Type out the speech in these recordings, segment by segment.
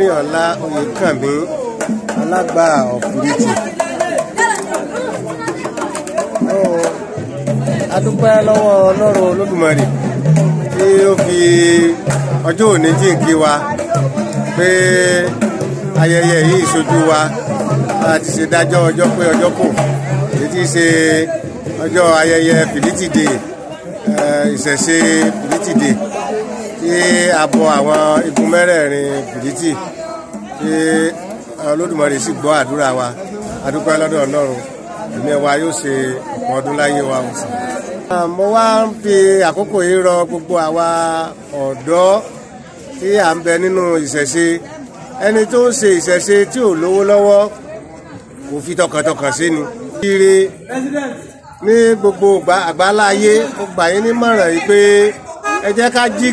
Mórìnọlá Oyèkànmí alágbà ọ̀fùrìtì. a dúpẹ́ lọ́wọ́ Ọlọ́run Olódùmarè tí ó fi ọjọ́ òní jíǹkí wa pé ayẹyẹ yìí ṣojú wa a ti ṣe dájọ́ ọjọ́ pé ọjọ́ kù èyí tí í ṣe ọjọ́ ayẹyẹ Fìdítì Day ìṣẹ̀ṣe Fìdítì Day tí a bọ àwọn igun mẹ́rẹ̀ẹ̀rin Fìdítì tí Olódùmarè sì gbọ́ àdúrà wa a dúpẹ́ lọ́dọ̀ Ọlọ́run ẹ̀mí wa yóò ṣe ọ̀pọ̀ ọdún láyé wa ọ̀sán. mo wá ń fi àkókò yìí rọ gbogbo àwa ọ̀dọ́ tí à ń bẹ nínú ìṣẹ̀ṣe ẹni tó ń ṣe ìṣẹ̀ṣe tí ò lówó lọ́wọ́ kò fi tọkàntọkàn sí ni. ire ní gbogbo àgbáláyé mo gbà yín nímọ̀ràn yìí pé ẹ jẹ́ ká jí.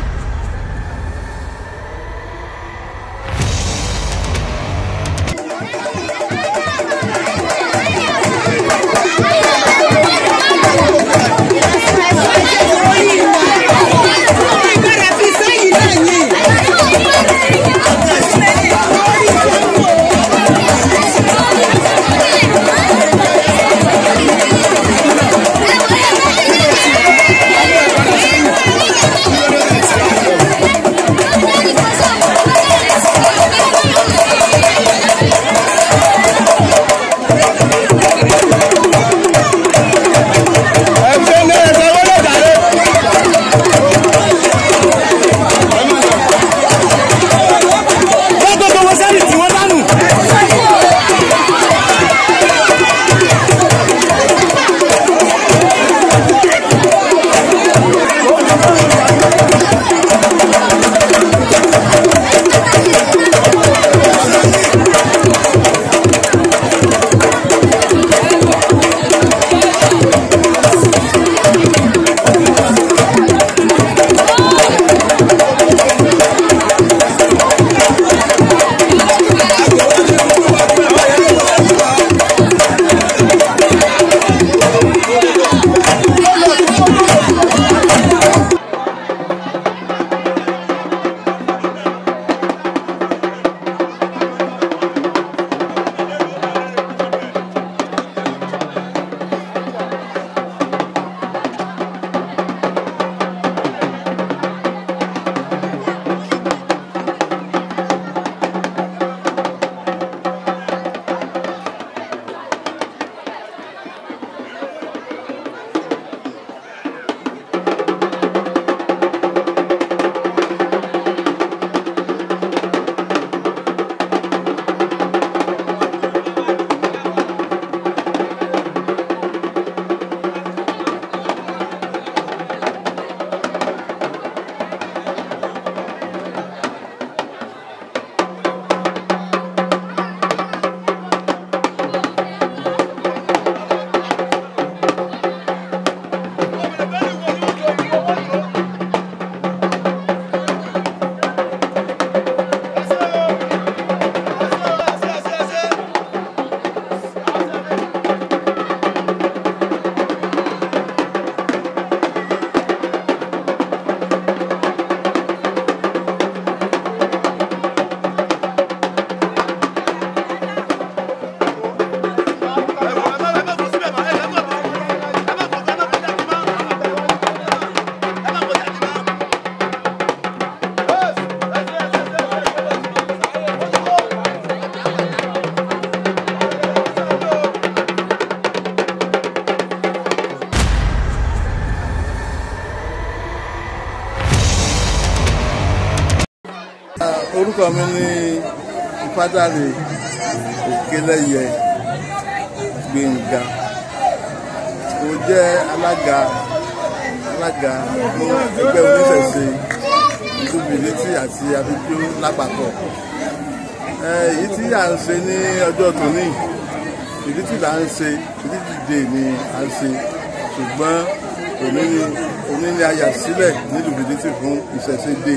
orúkọ mi ní ìfádàrí òkèlẹyẹ gbẹngà mo jẹ alága alága fún ẹgbẹ́ oníṣẹ̀ṣe ìdúbìlítì àti abíjú lápapọ̀ èyí tí à ń ṣe ní ọjọ́ tòní ìdítì là ń ṣe ìdítì dè ní à ń ṣe ṣùgbọ́n òní ni òní ni a yà sílẹ̀ nílùú ìdítì fún ìṣẹ̀ṣe dè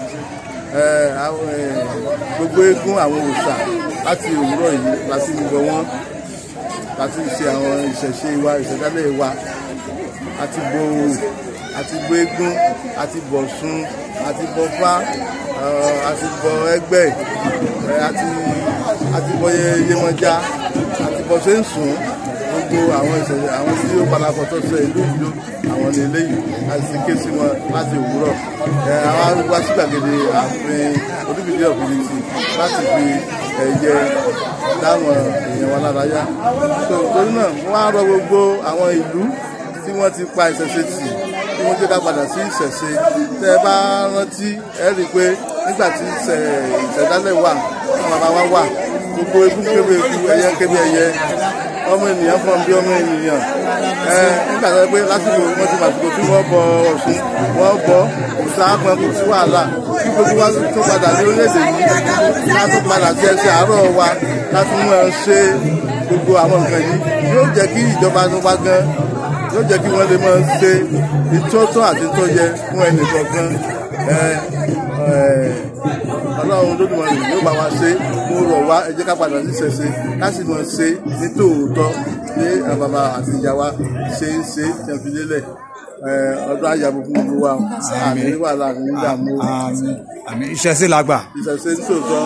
gbogbo eégún àwọn òòṣà láti òwúrọ̀ yìí láti gbogbo wọn láti ṣe àwọn ìṣẹ̀ṣe wa ìṣẹ̀dálẹ̀ wa àti bo àti bọ eégún àti bọ̀sùn àti bọ̀fá àti bọ ẹgbẹ́ ẹ̀, àti àti bọ Yemọja àti bọ sẹ́ńsùn gbogbo àwọn ìṣẹ̀lẹ̀ àwọn tí ó palapọ̀ tó ṣe ìlú ìlú àwọn ní eléyìí láti ti ké sí wọn láti òwúrọ̀ ẹ àwọn wá sí gbàgede ààfin Olúbìdé ọ̀fìnìtì láti fi ẹ̀yẹ dáwọn èèyàn wa lára yá tó torí náà wọ́n á rọ gbogbo àwọn ìlú tí wọ́n ti pa ìṣẹ̀ṣe tì tí wọ́n jẹ́ ká padà sí ìṣẹ̀ṣe tẹ́ ẹ bá rántí ẹ rí i pé nígbà tí ìṣẹ̀- ìṣẹ̀dálẹ̀ wà àwọn bàbá wa wà gbogbo egun kébé egun ẹyẹ kébé ẹyẹ ọmọ ènìyàn fún bí ọmọ ènìyàn ẹ nígbà tó yẹ pé lásìkò wọn ti màsìkò tí wọn bọ Ọ̀ṣun wọn bọ òòṣà àpọn kò sí wàhálà kí gbogbo wa tó padà ní orílẹ̀-èdè yìí ká tó padà sí ẹsẹ̀ àárọ̀ wa ká tún mọ̀ ẹ́ ṣe gbogbo àwọn nǹkan yìí yóò jẹ́ kí ìjọba tó wá gan yóò jẹ́ kí wọ́n lè máa ṣe ìtọ́tọ́ àti ìtọ́jẹ fún ẹnì kọ̀ọ̀kan ẹ ẹ ọlọ́run lódùmarè yóò bá wa ṣe mo rọ̀ wá ẹ jẹ́ ká padà sí ṣẹ̀ṣe ká sì mọ̀ ṣe ní tòótọ́ ní àwọn bàbá àti ìyá wa ṣe ń ṣe tí wọ́n fi lélẹ̀ ẹ ọdún àyàbò fún gbogbo wa àmì wàhálà àmì ìdààmú àmín àmín ìṣẹ̀ṣe làgbà. ìṣẹ̀ṣe ní tòótọ́.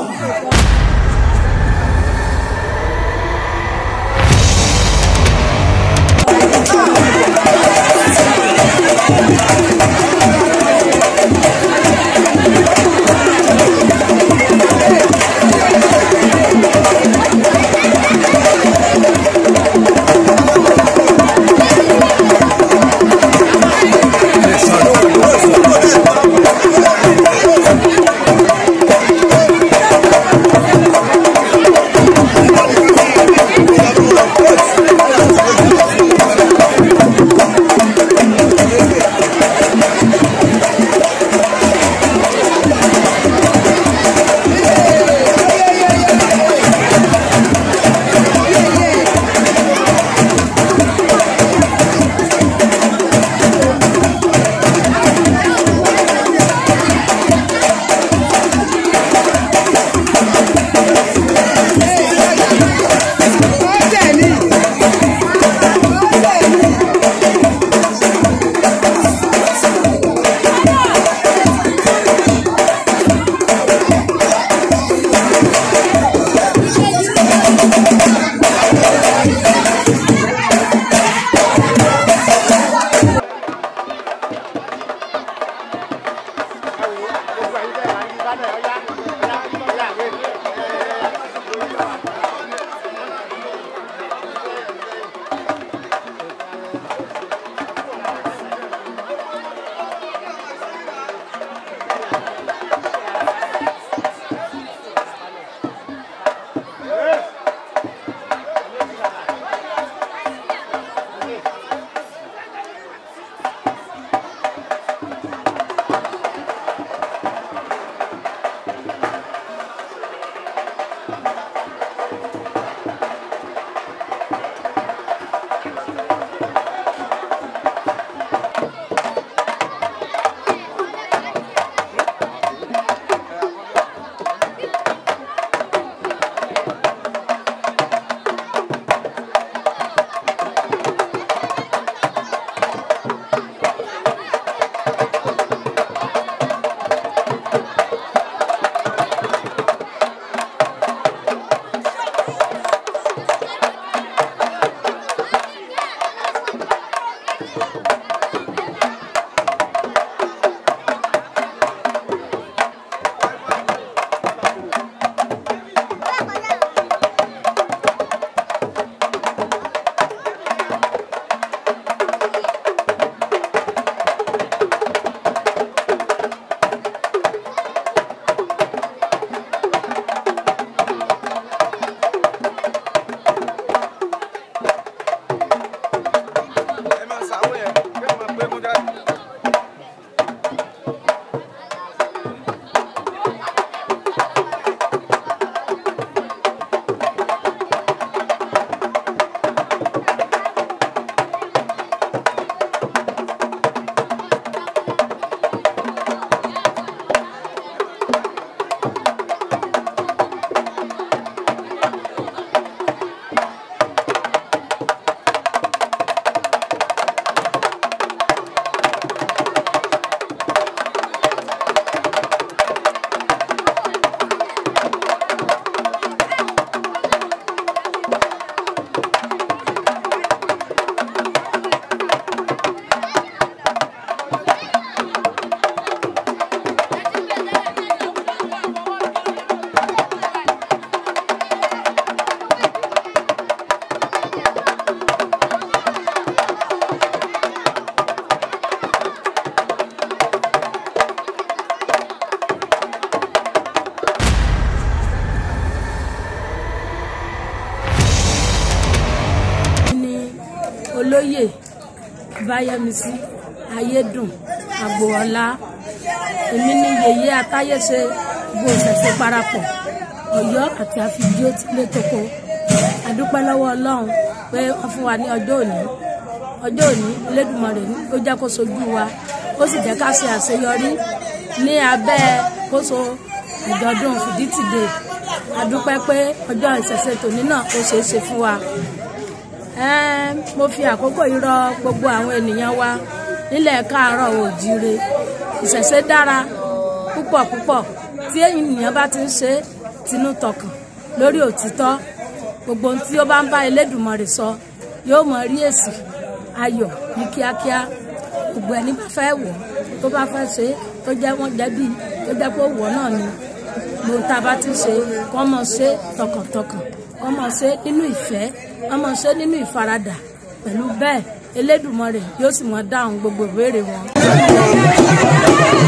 Báyẹ̀mísí Ayédùn Àgbòọlá èmi ní yèyé atáyéṣe gbogbo ìṣẹ̀ṣe parapọ̀ Ọ̀yọ́ àti àfijó tilé toko àdúpẹ́ lọ́wọ́ Ọlọ́run pé wọ́n fún wa ní ọjọ́ òní ọjọ́ òní Elédùmarè ó jẹ́ kó sojú wa ó sì jẹ́ ká ṣe àṣeyọrí ní abẹ́ kóso àjọ̀dún fìdítìdè àdúpẹ́ pé ọjọ́ ìṣẹ̀ṣe tòní náà ó ṣeé ṣe fún wa Ẹ́n, mo fi àkókò yìí rọ gbogbo àwọn ènìyàn wa nílẹ̀ káàárọ̀ òjíire ìṣẹ̀ṣe dára púpọ̀ púpọ̀ tí ènìyàn bá ti ń ṣe é tinú tọkàn lórí òtítọ́ gbogbo ohun tí ó bá ń bá Elédùmarè sọ yóò mọ rí èsì ayọ̀ ní kíákíá gbogbo ẹni bá fẹ́ wọ̀ tó bá fẹ́ ṣe é tó jẹ́ wọ́n jẹ́bi tó jẹ́ pé wọ̀ náà ni gbogbo tá a bá ti ṣe kọ́ mọ̀ ṣe tọkàntọkàn kọ́ mọ̀ ṣe nínú ìfẹ́ kọ́ mọ̀ ṣe nínú ìfaradà pẹ̀lú bẹ́ẹ̀ Elédùmarè yóò sì mọ dáhùn gbogbo ìbéèrè wọn.